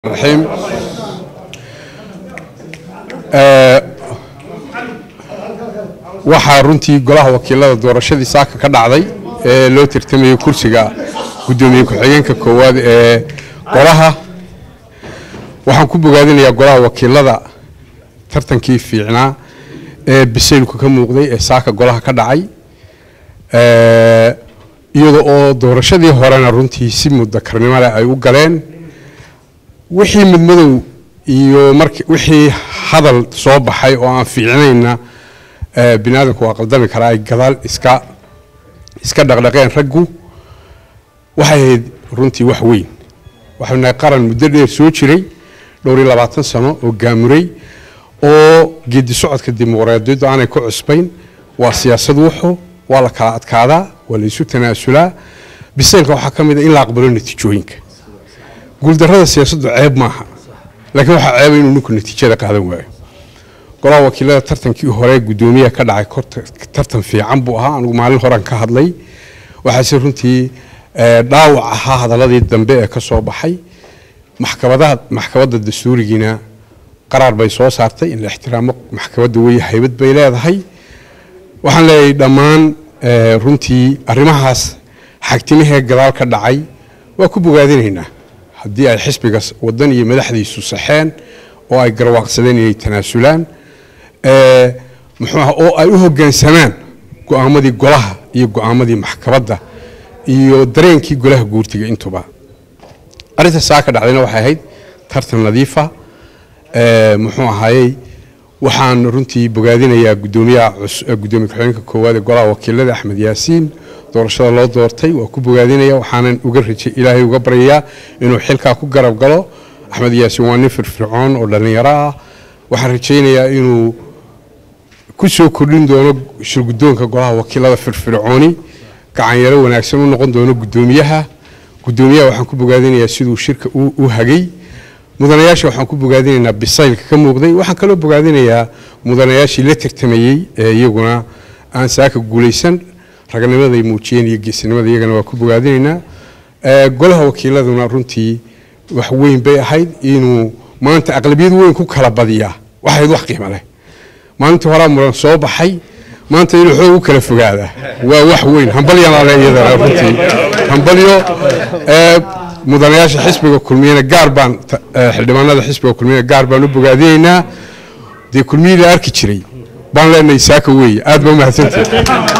الرحيم waxaa runtii golaha wakiilada doorashadii saaka ka dhacday ee loo tartamayay kursiga gudoomiye ku-xigeenka koowaad ee golaha waxaan ku bogaadinayaa golaha wakiilada tartankii fiicnaa ee bisaylku ka muuqday ee saaka golaha ka dhacay iyada oo doorashadii horena runtii si mudakarnimo leh ay u galeen wixii midmadow iyo mar wixii hadal soo baxay oo aan fiicnayna bini aadamku waa qaldami karaa ay gadaal iska iska dhaqdhaqeen raggu waxay ahayd runtii wax weyn waxaynu nahay qaran muddo dheer soo jiray dhowr iyo labaatan sano oo gaamuray oo geedi socodka dimuqraadiyaddu aanay ku cusbayn waa siyaasad wuxu waa la kala adkaadaa waa la isu tanaasulaa bisaylka waxaa ka mid a in la aqbalo natiijooyinka guuldarrada siyaasaddu ceeb maaha laakiin waxaa ceeba inuu ninku natiijada qaadan waayo golaha wakiilada tartankii hore gudoomiyaha ka dhacay tartan fiican buu ahaa anigu maalin horan ka hadlay waxaase runtii dhaawac ahaa hadaladii dambe ee ka soo baxay maxkamadaha maxkamadda dastuurigiina qaraar bay soo saartay in la ixtiraamo maxkamadda wey haybad bay leedahay waxaan leeyahay dhammaan runtii arrimahaas xagtimahee gadaal ka dhacay waa ku bogaadinaynaa haddii ay xisbiga wadan iyo madaxdiisu saxeen oo ay garwaaqsadeen inay tanaasulaan muxuu aha oo ay u hoggaansamaan go-aamadii golaha iyo go-aamadii maxkamadda iyo dareenkii golaha guurtiga intuba arrinta saa ka dhacdayna waxay ahayd tartan nadiifa muxuu ahaayey waxaan runtii bogaadinayaa gudoomiyaha gudoomiye ku-xigeenka koowaad ee golaha wakiilada axmed yaasiin doorashada loo doortay waa ku bogaadinaya waxaanan uga rajay ilaahay uga baryayaa inuu xilkaa ku garab galo axmed yaasiin waa nin firfircoon oo dhallinyaro ah waxaan rajaynayaa inuu ku soo kordhin doono shirgudoonka golaha wakiilada firfircooni gacanyaro wanaagsan u noqon doono gudoomiyaha gudoomiyaha waxaan ku bogaadinayaa siduu shirka u hagay mudanayaasha waxaan ku bogaadinaynaa bisaylka ka muuqday waxaan kaloo bogaadinayaa mudanayaashii la tartamayey ee iyaguna aan saaka guulaysan raganimaday muujiyeen iyo geesinimada iyagana waa ku bogaadinaynaa golaha wakiiladuna runtii wax weyn bay ahayd inuu maanta aqlabiyad weyn ku kala badiyaa waxayd wax qiimo leh maalintii horaa muran soo baxay maanta inuu xoog u kala fogaada waa wax weyn hambalyana iyadana runtii hambalyo mudanayaasha xisbiga kulmiyana gaar baan xildhibaanada xisbiga kulmiyana gaar baan u bogaadinaynaa dee kulmiyii la arki jiray baan leenahay saaka weeye aad ba umahadsantahay